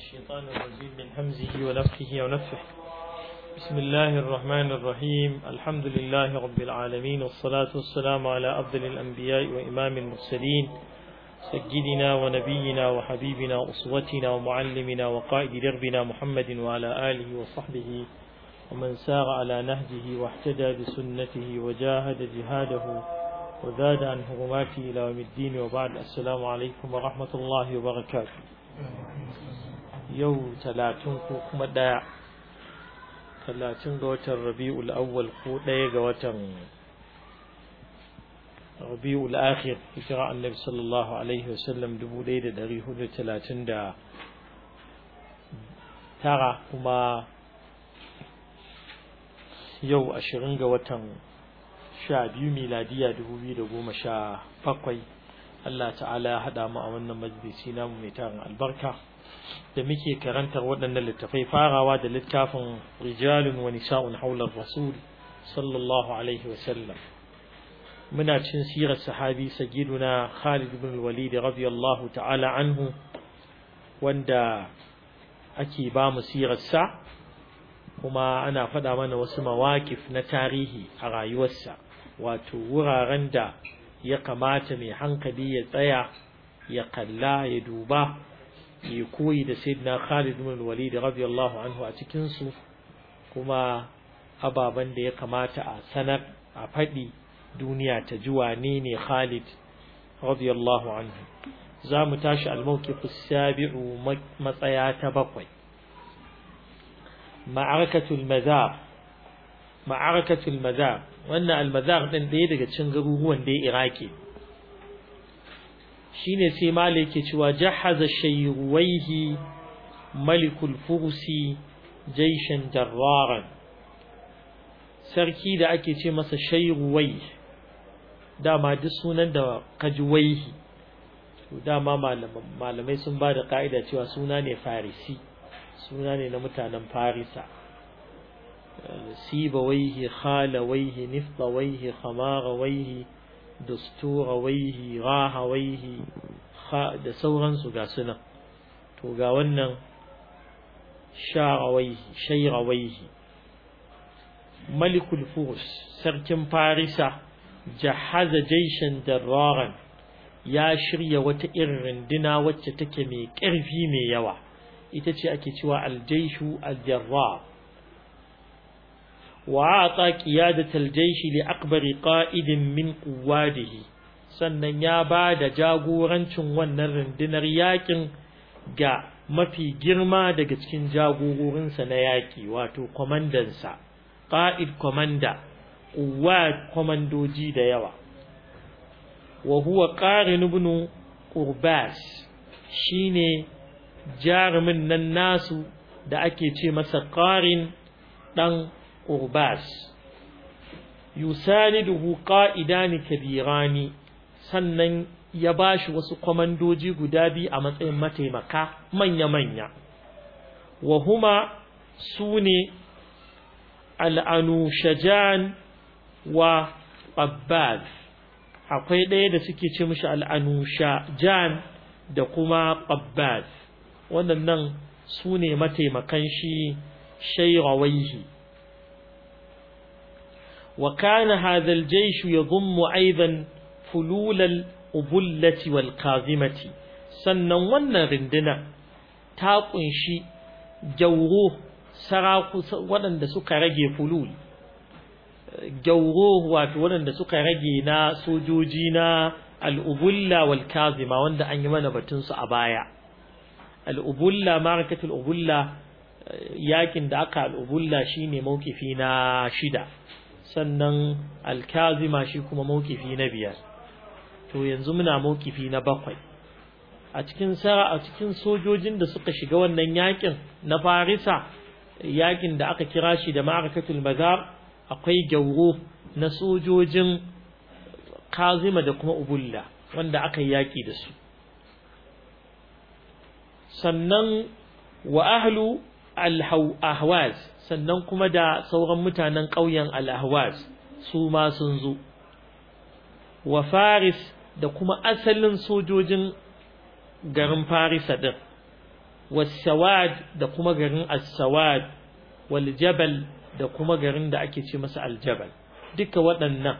الشيطان الرجيم من همزه ونفخه ونفخه بسم الله الرحمن الرحيم الحمد لله رب العالمين والصلاة والسلام على أفضل الأنبياء وإمام المرسلين سيدنا ونبينا وحبيبنا أسوتنا ومعلمنا وقائد دربنا محمد وعلى آله وصحبه ومن سار على نهجه واحتدى بسنته وجاهد جهاده وزاد عن هرماته إلى يوم الدين وبعد السلام عليكم ورحمة الله وبركاته يوم ثلاثون كوكما داع ثلاثون قوة الربيع الأول قوة قوة ربيع الآخر إجراء النبي صلى الله عليه وسلم دبو ليلة دريه ثلاثين دا ترى كما yau ashirin ga watan sha biyu miladiya dubu biyu da goma sha bakwai Allah ta'ala ya haɗa mu a wannan majalisi namu mai tarin albarka da muke karantar waɗannan littafai farawa da littafin rijalun wa nisa'un haular rasul sallallahu alaihi wa sallam muna cin sirar sahabi sagiduna Khalid ibn Walid radiyallahu ta'ala anhu wanda ake ba mu sirar sa kuma ana faɗa mana wasu mawaƙif na tarihi a rayuwarsa wato wuraren da ya kamata mai hankali ya tsaya ya kalla ya duba ya koyi da sayyidina Khalid bin Walid radiyallahu anhu a cikin su kuma ababen da ya kamata a sanar a faɗi duniya ta ji wane ne Khalid radiyallahu anhu za mu tashi al-mawqif as-sabi'u matsaya ta bakwai ma'arakatul mazar ma'arakatul mazar wannan almazar din ɗaya daga cikin garuruwan da iraki shine sai malai yake cewa jahaza shayruwaihi malikul fursi jaishan jarraran sarki da ake ce masa shayruwai dama duk sunan da kajuwaihi dama malamai sun ba da ka'ida cewa suna ne farisi suna ne na mutanen farisa sibawaihi khalawaihi nifdawaihi khamagawaihi dusturawaihi rahawaihi da sauransu ga sunan to ga wannan sharawaihi shairawaihi malikul furs sarkin farisa jahaza jaishan darraran ya shirya wata irin runduna wacce take mai ƙarfi mai yawa ita ce ake cewa aljaishu aljarra wa ata qiyadat aljaishi li akbari qa'idin min quwadihi sannan ya ba da jagorancin wannan rundunar yakin ga mafi girma daga cikin jagororinsa na yaki wato kwamandansa qa'id komanda quwad komandoji da yawa wa huwa qarin ibn qurbas shine jarumin nan nasu da ake ce masa ƙarin ɗan ƙurbas yusaniduhu ƙa'idani kabirani sannan ya ba shi wasu kwamandoji guda biyu a matsayin mataimaka manya-manya wa huma su ne al'anushajan wa ƙabbaz akwai ɗaya da suke ce mishi al'anushajan da kuma ƙabbaz waɗannan su ne mataimakan shi shairawaihi wa kana hadha al-jaysh yadhummu aidan fululal ubullati wal kazimati sannan wannan rinduna ta kunshi jauro saraku waɗanda suka rage fulul jauro wato waɗanda suka rage na sojoji na al-ubulla wal kazima wanda an yi mana batun su a baya al'ubulla marakatul ubulla yakin da aka al'ubulla shine mawkifi na shida sannan alkazima shi kuma mawkifi na biyar to yanzu muna mawkifi na bakwai a cikin sara a cikin sojojin da suka shiga wannan yakin na farisa yakin da aka kira shi da marakatul mazar akwai gauro na sojojin kazima da kuma ubulla wanda aka yaki da su sannan wa ahlu al-ahwaz sannan kuma da sauran mutanen ƙauyen al-ahwaz su ma sun zo wa faris da kuma asalin sojojin garin farisa din was-sawad da kuma garin as-sawad wal jabal da kuma garin da ake ce masa al-jabal duka waɗannan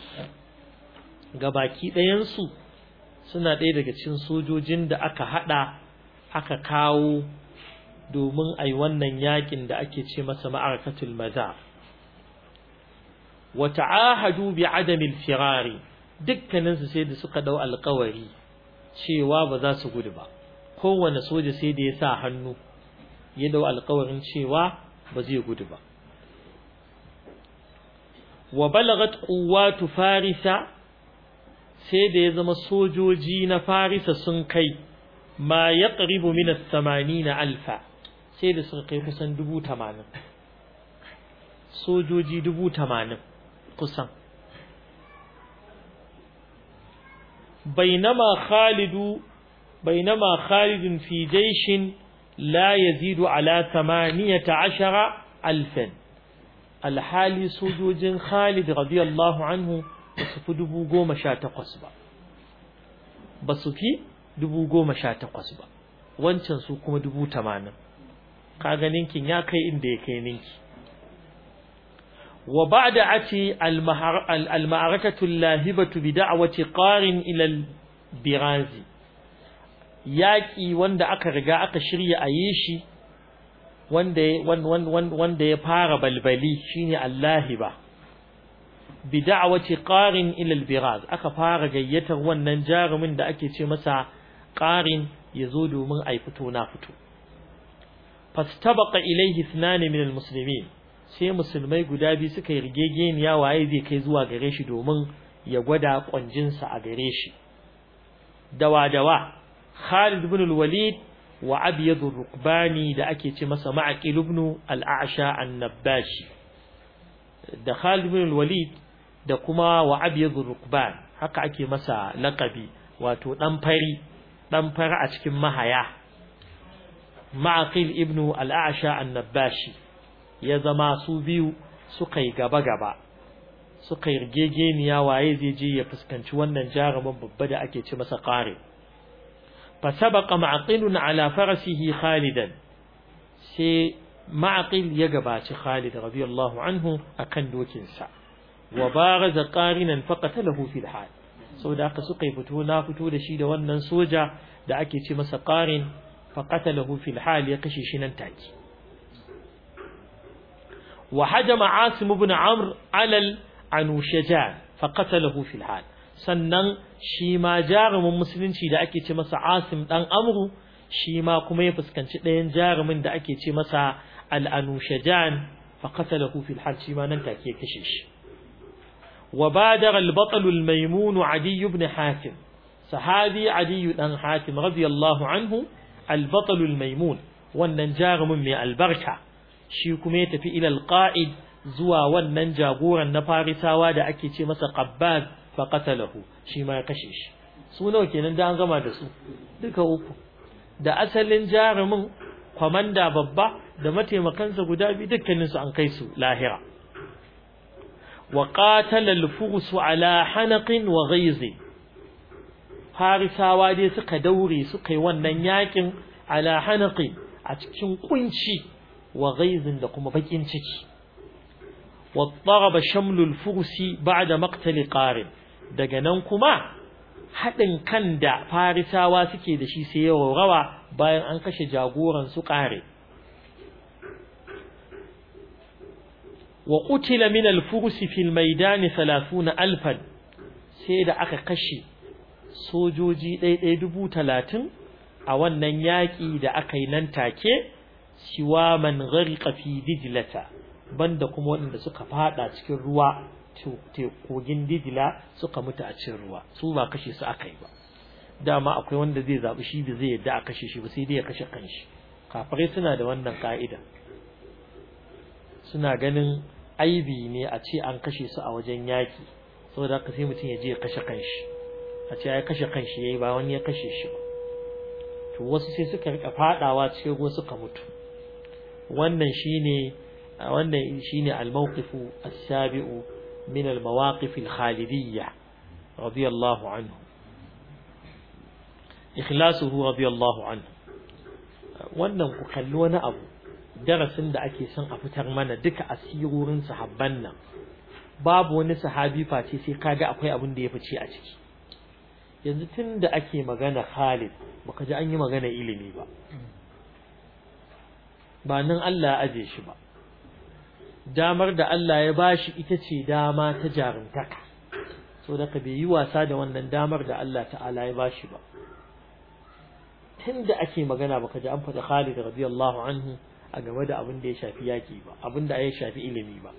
gabaki ɗayan su suna ɗaya daga cikin sojojin da aka hada aka kawo domin ai wannan yakin da ake ce masa ma'arakatul maza wa ta'ahadu bi adamil firari dukkanin su sai da suka dau alƙawari cewa ba za su gudu ba kowane soja sai da ya sa hannu ya dau alƙawarin cewa ba zai gudu ba wa balagat quwwatu farisa sai da ya zama sojoji na farisa sun kai ma yaqribu min as-80 alfa sai da suka kai kusan dubu tamanin sojoji dubu tamanin kusan bainama khalidu bainama khalidun fi jaishin la yazidu ala thamaniyata ashara alfan alhali sojojin khalid radiyallahu anhu ba su fi dubu goma sha takwas ba ba su fi dubu goma sha takwas ba wancan su kuma dubu tamanin kaga ninkin ya kai inda ya kai ninki wa ba'da ati al-ma'arakatu al-lahibatu bi da'wati qarin ila al-birazi yaki wanda aka riga aka shirya a yi shi wanda wanda ya fara balbali shine al-lahiba bi da'wati qarin ila al-biraz aka fara gayyatar wannan jarumin da ake ce masa qarin yazo domin ai fito na fito fastabaqa ilayhi ithnan min almuslimin sai musulmai guda biyu suka yi rigegeniya waye zai kai zuwa gare shi domin ya gwada kwanjinsa a gare shi dawa dawa Khalid ibn al-Walid wa Abyad ar-Rukbani da ake ce masa Ma'aqil ibn al-A'sha an-Nabashi da Khalid ibn al-Walid da kuma wa Abyad ar-Rukban haka ake masa laqabi wato dan fari dan fari a cikin mahaya Ma'aqil ibn al-A'sha an-Nabashi ya zama su biyu suka yi gaba-gaba suka yi rigegeniya waye zai je ya fuskanci wannan jarumin babba da ake ce masa qari fa sabaqa ma'qil ala farasihi khalidan sai ma'qil ya gabaci Khalid radiyallahu anhu akan dokin sa wa baraza qarinan faqatalahu fil hal saboda haka suka yi fito na fito da shi da wannan soja da ake ce masa qarin faqatalahu fil hal ya kashe shi nan take وهجم عاصم بن عمرو على العنوشجان فقتله في الحال sannan shi ma jarumin musulunci da ake ce masa Asim dan Amru shi ma kuma ya fuskanci ɗayan jarumin da ake ce masa Al-Anushajan fa qatalahu fil hal shi ma nan take kashe shi wa badara al-batal al-maymun Adi ibn Hatim sahabi Adi dan Hatim radiyallahu anhu al-batal al-maymun wannan jarumin mai albarka shi kuma ya tafi ilal qa'id zuwa wannan jagoran na farisawa da ake ce masa qabbaz fa qatalahu shi ma ya kashe shi su nawa kenan da an gama da su duka uku da asalin jarumin kwamanda babba da mataimakansa guda biyu dukkanin su an kai su lahira wa qatala al-furs ala hanaqin wa ghayz farisawa dai suka daure suka yi wannan yakin ala hanaqin a cikin kunci wa ghaizin da kuma bakin ciki wa daraba shamlul fursi ba'da maqtali qarin daga nan kuma hadin kan da farisawa suke da shi sai yawa rawa bayan an kashe jagoran su qare wa qutila min al-fursi fi al-maidan 30000 sai da aka kashe sojoji ɗaiɗai dubu talatin a wannan yaƙi da aka yi nan take siwa man gharqa fi dijlata banda kuma waɗanda suka fada cikin ruwa kogin dijla suka mutu a cikin ruwa su ba kashe su aka yi ba dama akwai wanda zai zabi shi da zai yadda a kashe shi ba sai dai ya kashe kanshi kafirai suna da wannan ka'ida suna ganin aibi ne a ce an kashe su a wajen yaki saboda haka sai mutum ya je ya kashe kanshi a ce ya kashe kanshi yayi ba wani ya kashe shi ba to wasu sai suka rika fadawa cikin ruwa suka mutu wannan shine wannan shine al-mawqifu as-sabi'u min al-mawaqif al-khalidiyya radiyallahu anhu ikhlasuhu radiyallahu anhu wannan ku kalli wani abu darasin da ake son a fitar mana duka asirorin sahabban nan babu wani sahabi face sai kaga akwai abin da ya fice a ciki yanzu tun da ake magana Khalid baka ji an yi magana ilimi ba ba nan Allah ya aje shi ba damar da Allah ya bashi ita ce dama ta jarumtaka so da ka bai yi wasa da wannan damar da Allah ta'ala ya bashi ba tun da ake magana baka ji an faɗi Khalid radiyallahu anhu a game da abin da ya shafi yaki ba abin da ya shafi ilimi ba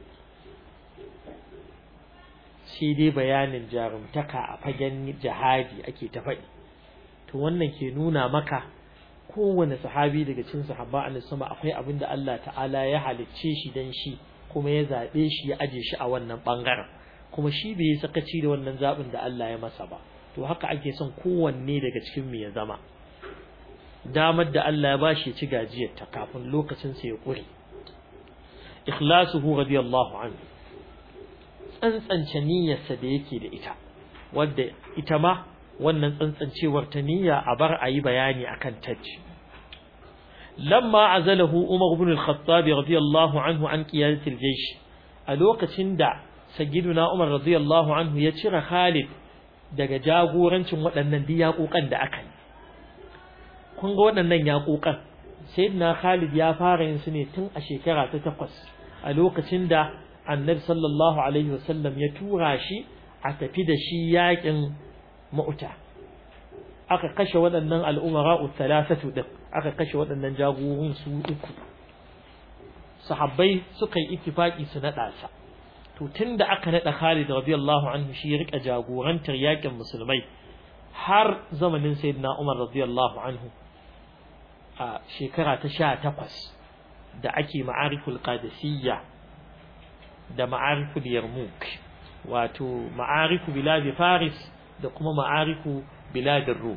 sai dai bayanin jarumtaka a fagen jihadi ake ta faɗi to wannan ke nuna maka kowane sahabi daga cikin sahaba annabi sama akwai abin da Allah ta'ala ya halicce shi dan shi kuma ya zabe shi ya aje shi a wannan bangaren kuma shi bai yi sakaci da wannan zabin da Allah ya masa ba to haka ake son kowanne daga cikin mu ya zama damar da Allah ya bashi ya ci gajiyar ta kafin lokacin sa ya kure ikhlasuhu radiyallahu anhu tsantsance niyyarsa da yake da ita wadda ita ma wannan tsantsancewar ta niyya a bar a yi bayani akan tacci lamma azalahu umar ibn al-khattab radiyallahu anhu an qiyadat al-jaysh a lokacin da sayyiduna umar radiyallahu anhu ya cire khalid daga jagorancin waɗannan diyaƙoƙan da aka yi kun ga waɗannan yaƙoƙan sayyidina khalid ya fara yin su ne tun a shekara ta takwas a lokacin da annabi sallallahu alaihi wasallam ya tura shi a tafi da shi yaƙin mauta aka kashe waɗannan al'umara thalathatu din aka kashe waɗannan jagorin su uku sahabbai suka yi ittifaki su naɗa sa to tunda aka naɗa Khalid radiyallahu anhu shi ya rika jagorantar yakin musulmai har zamanin sayyidina Umar radiyallahu anhu a shekara ta sha takwas da ake ma'ariful qadisiyya da ma'ariful yarmouk wato ma'arifu bilad faris da kuma ma'arifu biladin rum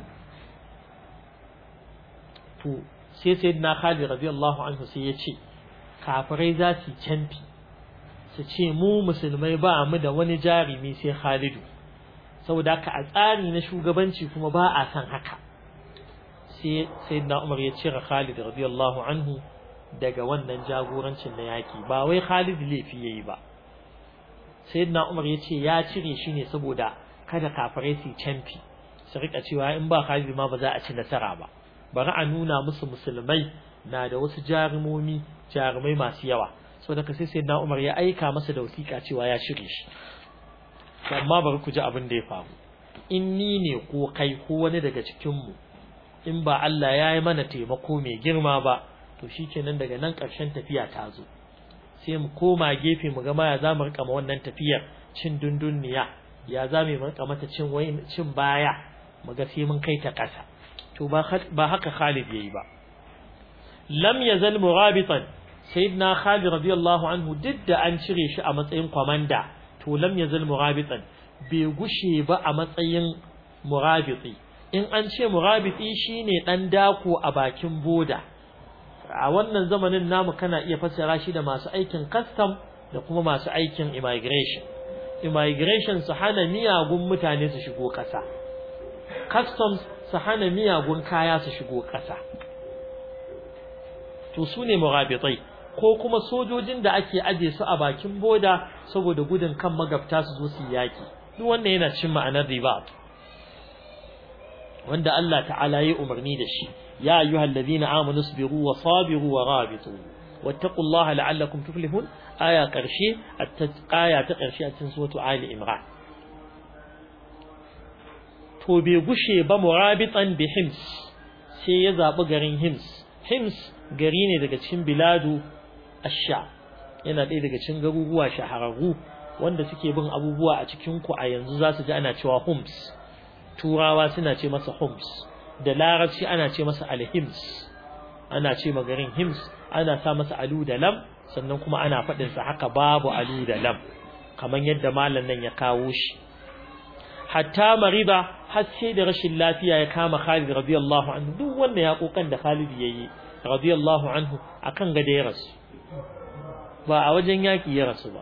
to sai sayyidina Khalid radiyallahu anhu sai ya ce kafirai za su canfi su ce mu musulmai ba mu da wani jarumi sai Khalidu saboda haka a tsari na shugabanci kuma ba a san haka sai sayyidina Umar ya cire Khalid radiyallahu anhu daga wannan jagorancin na yaki ba wai Khalid laifi yayi ba sayyidina Umar ya ce ya cire shi ne saboda kada kafirai su canfi su rika cewa in ba Khalid ma ba za a ci nasara ba bari a nuna musu musulmai na da wasu jarumomi jarumai masu yawa saboda ka sai sayyidina Umar ya aika masa da wasiƙa cewa ya shirye shi amma bari ku ji abin da ya faru in ni ne ko kai ko wani daga cikin mu in ba Allah ya yi mana taimako mai girma ba to shikenan daga nan ƙarshen tafiya ta zo sai mu koma gefe mu ga ma ya zamu rika ma wannan tafiyar cin dundunniya ya za mu rika mata cin wayin cin baya mu ga sai mun kai ta ƙasa to ba ba haka Khalid yayi ba lam yazal murabitan sayyidina Khalid radiyallahu anhu duk da an cire shi a matsayin kwamanda to lam yazal murabitan bai gushe ba a matsayin murabiti in an ce murabiti shine dan dako a bakin boda a wannan zamanin namu kana iya fassara shi da masu aikin custom da kuma masu aikin immigration immigration su hana miyagun mutane su shigo ƙasa customs su hana miyagun kaya su shigo ƙasa to su ne murabitai ko kuma sojojin da ake aje su a bakin boda saboda gudun kan magabta su zo su yaki duk wannan yana cin ma'anar riba wanda Allah ta'ala ya umarni da shi ya ayyuhal ladina amanu sabiru wa sabiru wa rabitu wattaqullaha la'allakum tuflihun aya karshe aya ta karshe a cikin suratu ali imran to bai gushe ba murabitan bi hims sai ya zabi garin hims hims gari ne daga cikin biladu asha yana ɗaya daga cikin garuruwa shahararru wanda suke bin abubuwa a cikin ku a yanzu za su ji ana cewa Homs turawa suna ce masa Homs da larabci ana ce masa alhims ana ce garin hims ana sa masa alu da lam sannan kuma ana faɗin sa haka babu alu da lam kamar yadda malam nan ya kawo shi hatta mariba har sai da rashin lafiya ya kama Khalid radiyallahu anhu duk wanda ya kokan da Khalid yayi radiyallahu anhu akan gade ya rasu ba a wajen yaki ya rasu ba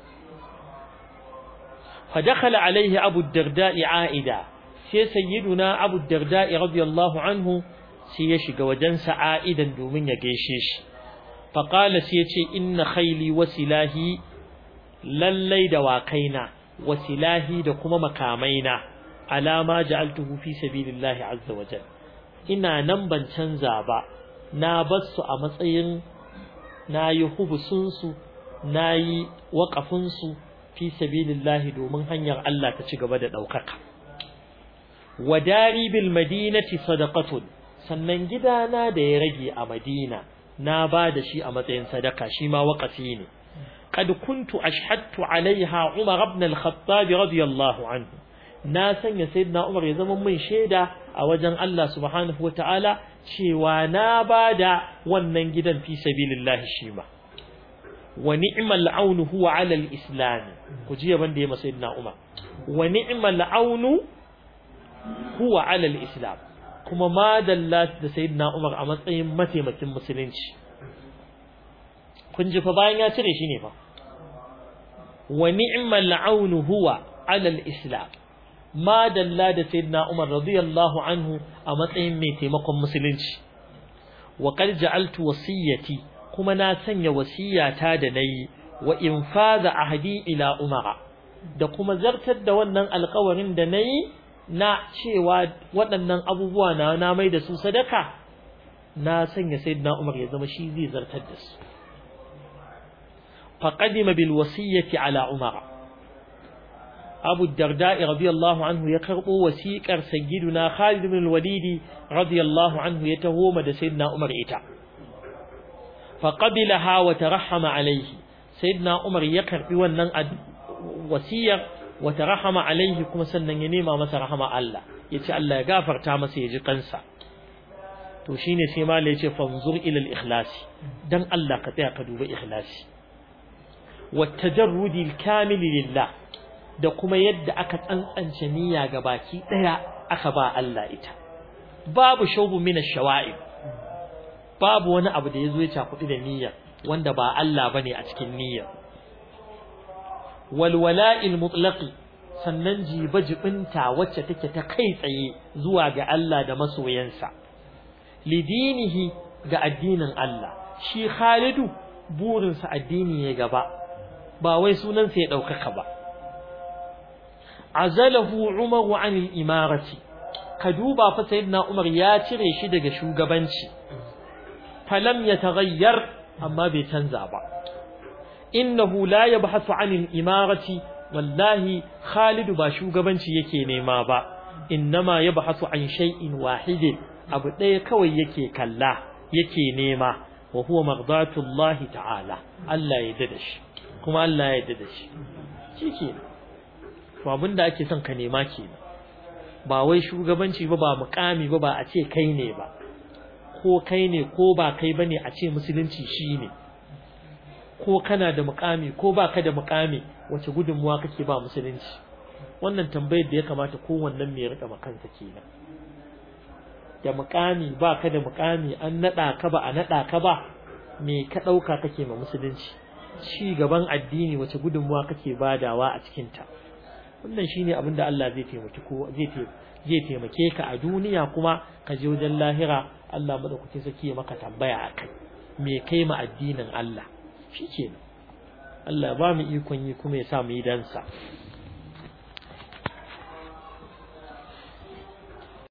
fa dakhala alaihi abu darda'i aida sai sayyiduna abu darda'i radiyallahu anhu sai ya shiga wajen sa'idan domin ya gaishe shi faqala sai ya ce inna khayli wa silahi lallai da wakaina wa silahi da kuma makamaina alama ja'altuhu fi sabilillahi azza wa jalla ina nan ban canza ba na bar su a matsayin nayi hubusun su nayi waqafin su fi sabilillahi domin hanyar Allah ta ci gaba da daukaka wadari bil madinati sadaqatun sannan gidana da ya rage a Madina na ba da shi a matsayin sadaka shi ma waqafi ne قد كنت أشهدت عليها عمر بن الخطاب رضي الله عنه ناسا يا سيدنا عمر يا زمن من شيدا أوجن الله سبحانه وتعالى شيوا نابادا wannan gidan fi sabilillah shi ma wa ni'mal aun huwa ala al-islam ku ji yaban da ya sayyidina Umar wa ni'mal aun huwa ala al-islam kuma ma dalla da sayyidina Umar a matsayin mataimakin musulunci kun ji fa bayan ya cire shi ne fa wa ni'mal aunu huwa ala al-islam ma dalla da sayyidina Umar radiyallahu anhu a matsayin mai taimakon musulunci wa qad ja'altu wasiyati kuma na sanya wasiyata da nayi wa infaza ahdi ila Umar da kuma zartar da wannan alƙawarin da nayi na cewa waɗannan abubuwa na na mai da su sadaka na sanya sayyidina Umar ya zama shi zai zartar da su فقدم بالوصية على عمر أبو الدرداء رضي الله عنه يقرأ وسيكر سيدنا خالد بن الوليد رضي الله عنه يتهوم سيدنا عمر إتا فقبلها وترحم عليه سيدنا عمر يقرأ ونن وسير وترحم عليه كما سنن ينيما مسا رحمة الله يتي الله يغافر تامس يجي قنسا to shine sai ma yace fanzur ila al-ikhlas dan Allah ka tsaya ka duba ikhlasi والتجرد الكامل لله da kuma yadda aka tsantsance niyya ga baki daya aka ba Allah ita babu shaubu min ash-shawa'ib babu wani abu da yazo ya cakuɗi da niyya wanda ba Allah bane a cikin niyya wal wala'il mutlaq sannan jiba jibinta wacce take ta kai tsaye zuwa ga Allah da masoyansa lidinihi ga addinin Allah shi Khalidu burinsa addini ya gaba ba wai sunansa ya ɗaukaka ba azalahu umaru an imarati ka duba fa sayyidina umar ya cire shi daga shugabanci falam ya taghayyar amma bai canza ba innahu la yabhasu an imarati wallahi Khalid ba shugabanci yake nema ba innama yabhasu an shay'in wahid abu ɗaya kawai yake kalla yake nema wa huwa maghdatullahi ta'ala Allah ya yarda da shi kuma Allah ya yarda da shi shike to abinda ake son ka nema kenan ba wai shugabanci ba ba mukami ba ba a ce kai ne ba ko kai ne ko ba kai bane a ce musulunci shine ko kana da mukami ko ba ka da mukami wace gudunmuwa kake ba musulunci wannan tambayar da ya kamata kowannen mai rika makansa kenan da mukami ba ka da mukami an nada ka ba a nada ka ba me ka dauka kake ma musulunci ci gaban addini wace gudunmuwa kake badawa a cikin ta wannan shine abin da Allah zai taimaki ko zai zai taimake ka a duniya kuma ka je wajen lahira Allah madaukakin saki ya maka tambaya akai me kai ma addinin Allah shikenan Allah ba mu ikon yi kuma ya sa mu yi dansa